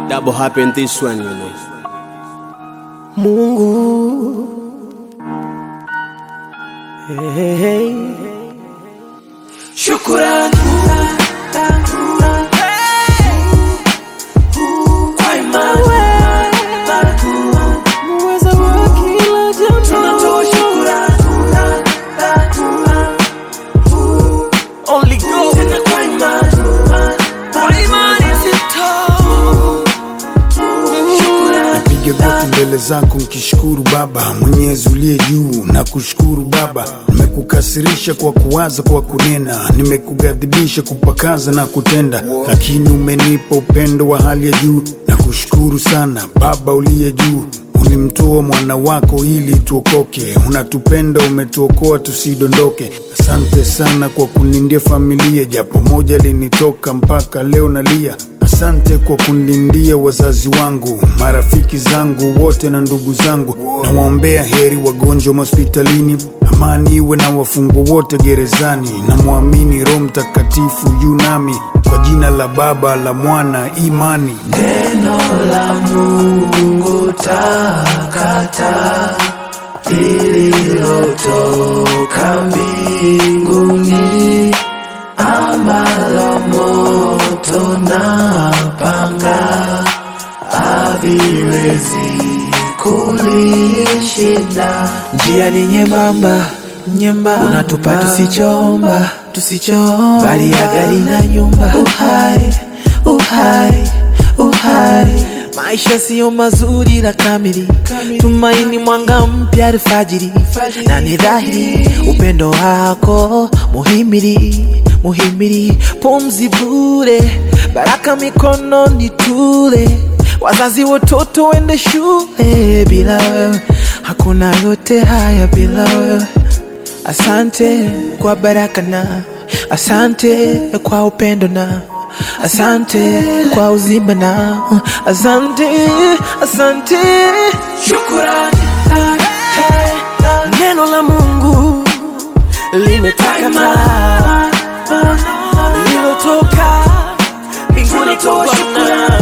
double happen this one, you know. Mungu hey, hey. Shukurani kwa imani muweza wa kila jambo, tunatoa shukurani Only God tena kwa imani kwa imani sitoa Nipige goti mbele zako nkishukuru Baba Mwenyezi uliye juu na kushukuru Baba. Nimekukasirisha kwa kuwaza, kwa kunena, nimekughadhibisha kupakaza na kutenda, lakini umenipa upendo wa hali ya juu na kushukuru sana Baba uliye juu. Ulimtoa mwana wako ili tuokoke, unatupenda, umetuokoa tusidondoke. Asante sana kwa kunindia familia, japo moja linitoka mpaka leo nalia. Asante kwa kunilindia wazazi wangu, marafiki zangu wote na ndugu zangu. Nawaombea heri wagonjwa hospitalini, amani iwe na wafungwa wote gerezani. Namwamini Roho Mtakatifu yu nami, kwa jina la Baba la Mwana imani. Neno la Mungu takata lililotoka mbinguni, ambalo moto na panga haviwezi kulishinda. Njia ni nyembamba nyembamba, unatupa tusichoomba tusichoomba, bali ya gari na nyumba. Uhai uhai uhai, maisha siyo mazuri la kamili, tumaini mwanga mpya alfajiri, na ni dhahiri upendo wako muhimili muhimili, pumzi bure, baraka mikononi tule, wazazi watoto wende shule, bila wewe hakuna yote haya, bila wewe Asante kwa baraka na asante kwa upendo na asante kwa uzima na asante, asante. Shukurani. Neno la Mungu limetakata lilotoka mbinguni kwa Bwana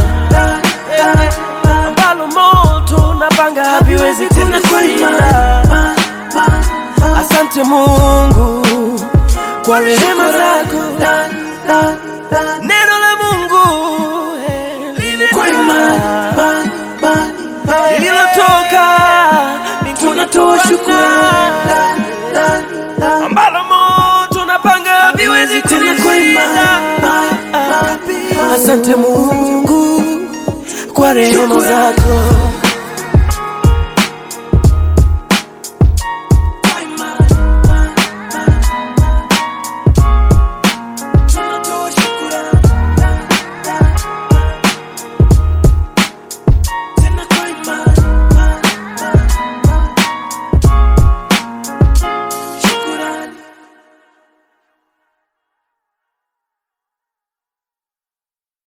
ambalo moto na panga haviwezi kulishinda. Asante Mungu kwa rehema zako, neno la Mungu kwa imani lililotoka tunatoa shukrani, ambalo moto na panga haviwezi kulishinda. Asante Mungu kwa rehema zako